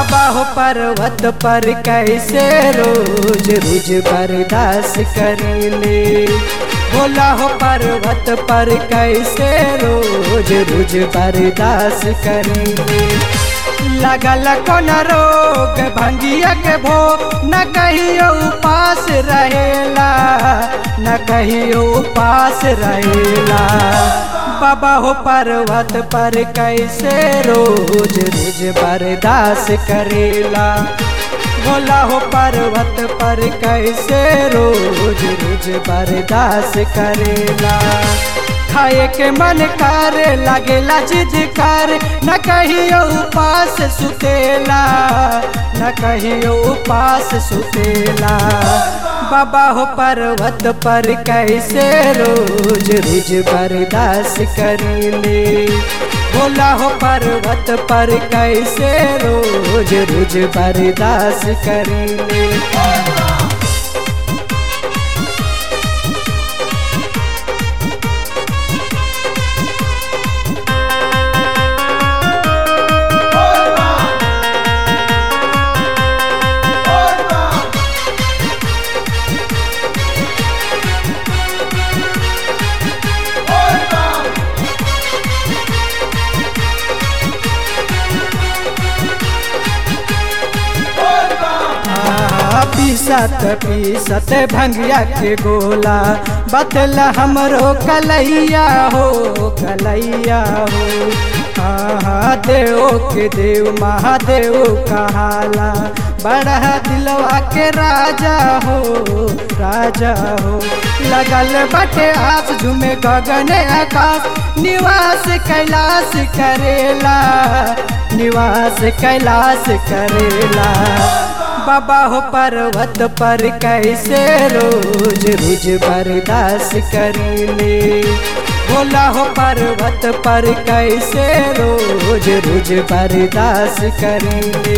बाबा हो पर्वत पर कैसे रोज रोज बर्दाश्त करेले भोला हो पर्वत पर कैसे रोज रोज बर्दाश्त करेले लगल कौन रोग भंगिया के भो न कहियो उपास रहेला न कहियो उपास रहेला बाबा हो पर्वत पर कैसे रोज रोज बर्दाश्त करेला भोला हो पर्वत पर कैसे रोज रोज बर्दाश्त करेला खाए के मन करे लगेला जिद कर न कहियो उपास सुतेला न कहियो उपास सुतेला बाबा हो पर्वत पर कैसे रोज रोज बर्दाश्त करेले भोला हो पर्वत पर कैसे रोज रोज बर्दाश्त करेले पीसत पीसत भंगिया के गोला बतला हमरो कलैया हो कलैया हो हाँ देव के देव महादेव कहाला बड़ा दिलवा के राजा हो राजा हो लगल बटे आस झुमे गगन आकाश निवास कैलाश करेला निवास कैलाश करेला बाबा हो पर्वत पर कैसे रोज रोज बर्दाश्त करेले भोला हो पर्वत पर कैसे रोज रोज बर्दाश्त करेले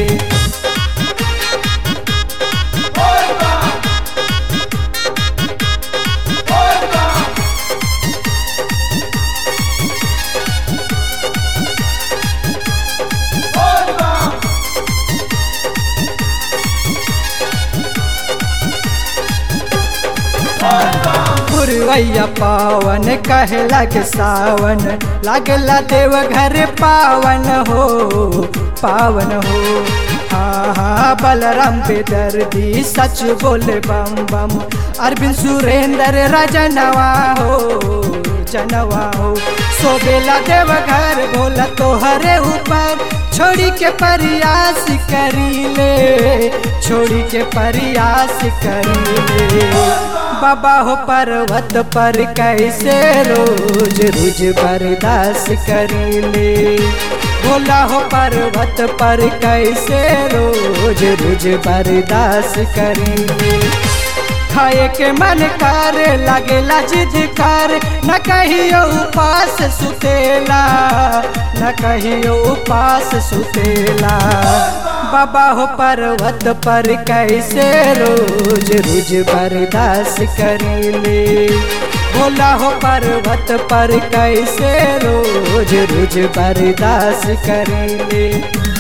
पुरवैया पावन कहला के सावन लागला देव घर पावन हो पावन हो हाँ हाँ बलराम बेदर्दी सच बोले बम बम अरविंद सुरेंद्र रजनवा हो जनवा हो सोबेला देव घर बोला तोहरे ऊपर छोड़ी के प्रयास करीले छोड़ी के प्रयास करीले बाबा हो पर्वत पर कैसे रोज रोज बर्दाश्त करेले भोला हो पर्वत पर कैसे रोज रोज बर्दाश्त करेले खाए के मन कर लगेला जिद कर न कहियो उपास सुतेला न कहियो उपास सुतेला बाबा हो पर्वत पर कैसे रोज रोज बर्दाश्त करेले भोला हो पर्वत पर कैसे रोज रोज बर्दाश्त करेले